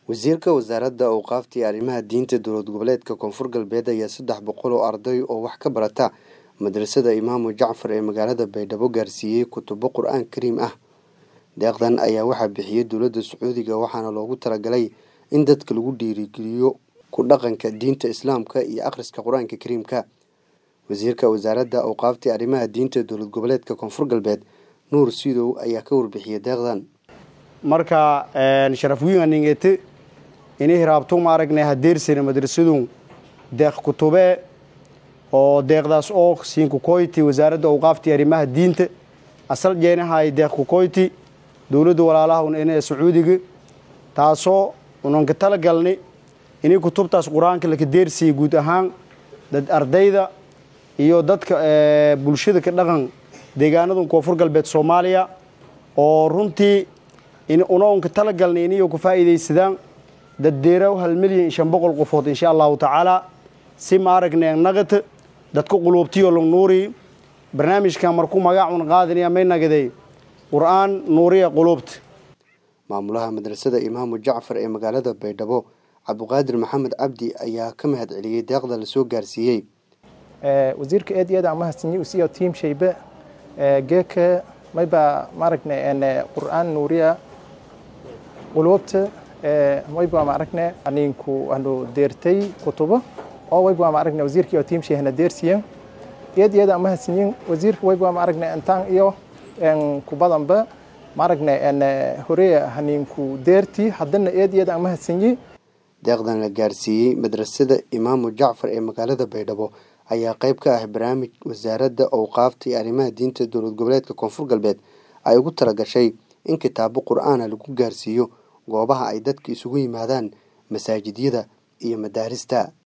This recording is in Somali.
wasiirka wasaaradda awqaafta iyo arrimaha diinta dowlad goboleedka koonfur galbeed ayaa saddex boqol oo arday oo wax ka barata madrasada imaamu jacfar ee magaalada baydhabo gaarsiiyey kutubo qur-aan kariim ah deeqdan ayaa waxaa bixiyey dowladda sacuudiga waxaana loogu talagalay in dadka lagu dhiirigeliyo ku dhaqanka diinta islaamka iyo akhriska qur-aanka kariimka wasiirka wasaaradda awqaafta arrimaha diinta dowlad goboleedka koonfur galbeed nuur sidow ayaa ka warbixiyey deeqdan marka sharaf wiinganingete ini hiraabto maaragnay hadeersina madrasadun deeq kutube oo deeqdaas oo siinkukoyti wasaaradda awqaafta arrimaha diinta asal jeenahay deeq kukoyti dowladda walaalaha un sacuudiga taasoo unanka tala galnay inay kutubtaas qur-aanka laka deersiya guud ahaan dad ardayda iyo dadka bulshada ka dhaqan deegaanadan koonfur galbeed soomaaliya oo runtii unaunka tala galnay iniyo ku faa'iidaysadaan daddeeraw hal milyan iyo shan boqol qofood insha allahu tacaala si maaragnay naqata dadka quluubtiyo lang nuuriy barnaamijkan markuu magaacun qaadinaya may nagaday qur-aan nuuriya quluubta maamulaha madrasada imaamu jacfar ee magaalada baydhabo cabdiqaadir maxamed cabdi ayaa ka mahad celiyey deeqda lasoo gaarsiiyey wasiirka aad iyo aad aan mahadsanyi usiyo tiim shaybe geeka mayba maaragne qur-aan nuuriya quluubta wayba maaragne aninku anu deertay kutubo oo wayba maaragne wasiirka iyo tiim shayhana deersiyen aad iyo aad aan mahadsanyin wasiirka wayba maaragne intaan iyo kubadanba maaragne horeya haninku deerti haddana aad iyo aad aan mahadsanyi deeqdan la gaarsiiyey madrasada imaamu jacfar ee magaalada baydhabo ayaa qayb ka ah barnaamij wasaaradda awqaafta iyo arrimaha diinta dowlad goboleedka koonfur galbeed ay ugu talagashay in kitaabo qur-aana lagu gaarsiiyo goobaha ay dadka isugu yimaadaan masaajidyada iyo madaarista